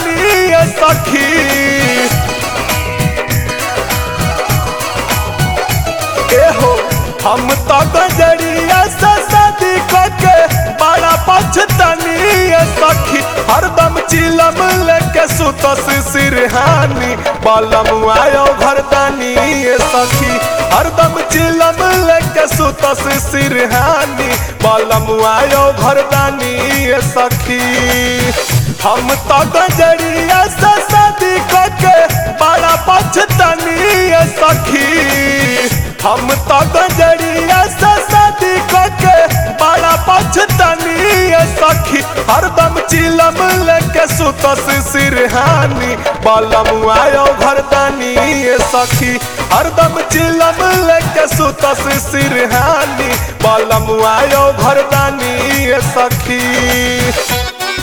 भरदानी ये सखी ए हो हम तो गजरिया से शादी करके बड़ा पछतानी ये सखी हरदम चिलम लेके सुतस सिरहानी बलम आयो घरदानी ये सखी हरदम चिलम लेके सुतस सिरहानी बलम आयो घरदानी ये सखी हम तो गजरिया से शादी करके बड़ा पछतानी ये सखी हम तो गजरिया से शादी करके बड़ा पछतानी ये सखी हरदम चिलम लेके सुतस सिरहानी बलम आयो घरदानी ये सखी हरदम चिलम लेके सुतस सिरहानी बलम आयो घरदानी ये सखी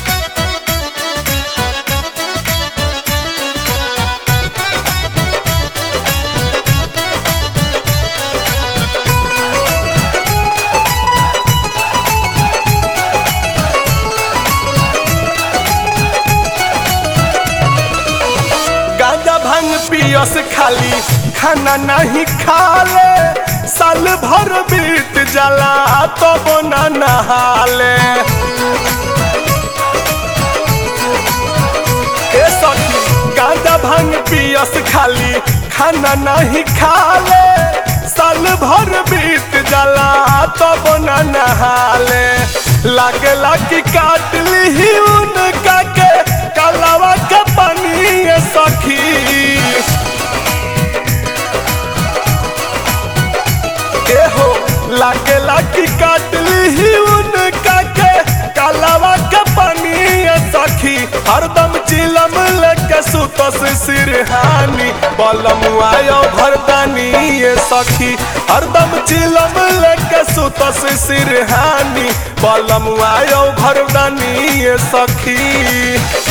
गांजा भांग पियस खाली खाना नहीं खाले साल भर बीत जाला तो ना नहाले ए सखी गांजा भांग पियस खाली खाना नहीं खाले साल भर बीत जाला तो ना नहाले लागला कि काट ली उनका के कलावा के पानी ये सखी ए हो लागला कि काट ली उनका के कलावा के पानी ये सखी हरदम चिलम लेके सुतस सिरहानी बलम आयो भरदानी ये सखी हरदम चिलम लेके सुतस सिरहानी बलम आयो भरदानी ये सखी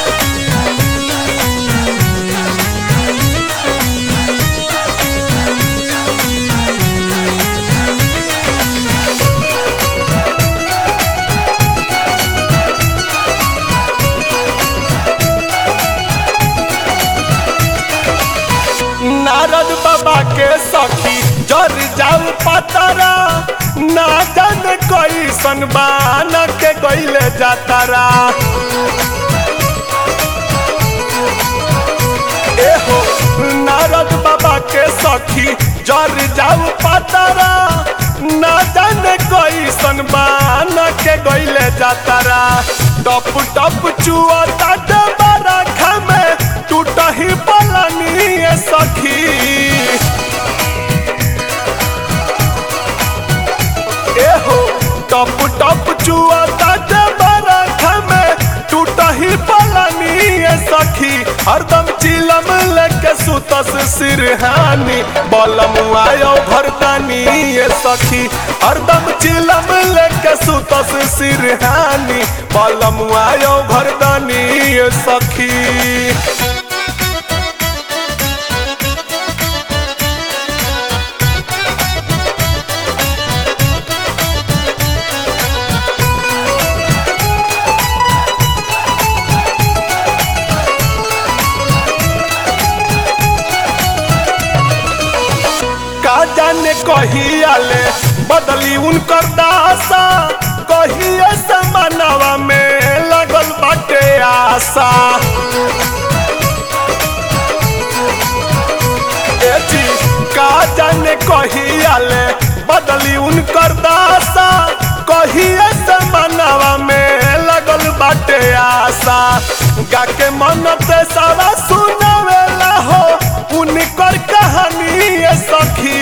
नारद बाबा के सखी जर जाऊ पतरा ना जान कोई सनबान के गईले जातारा ए हो नारद बाबा के सखी जर जाऊ पतरा ना जान कोई सनबान के गईले जातारा टप टप चुआ तात बरखा में टूटही पलानी ये सखी ए हो टप टप चुआ तात बरखा में टूटही पलानी ये सखी हरदम चिलम लेके सुतस सिरहानी बलम आयो भरदानी ये सखी हरदम चिलम लेके सुतस सिरहानी बलम आयो भरदानी ये सखी का जाने कहियाले बदली उनकर दासा कहिए समानवा में लगल बाटे आशा ए जी का जाने कहियाले बदली उनकर दासा कहिए समानवा में लगल बाटे आशा गा के मन ते सारा सुनावेला हो उनकर कहानी ये सखी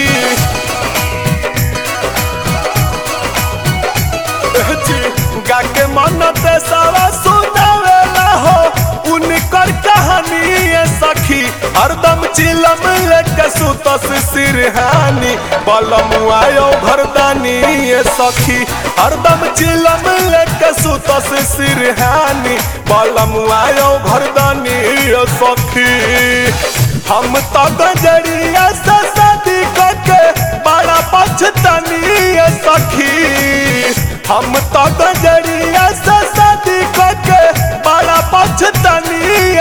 जी गा के मन ते सारा सुनावेला हो उनकर कहानी ये सखी हरदम चिलम लेके सुतस सिरहानी बलम आयो भरदानी ये सखी हरदम चिलम लेके सुतस सिरहानी बलम आयो भरदानी ये सखी हम तो गजरिया से शादी करके बड़ा पछतानी ये सखी हम तो गजरिया से शादी करके बड़ा पछतानी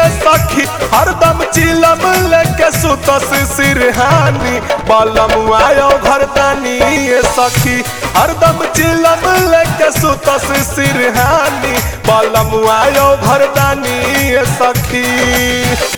सखी हरदम चिलम लेके सुतस सिरहानी बलम आयो घरदानी ये सखी हरदम चिलम लेके सुतस सिरहानी बलम आयो घरदानी ये सखी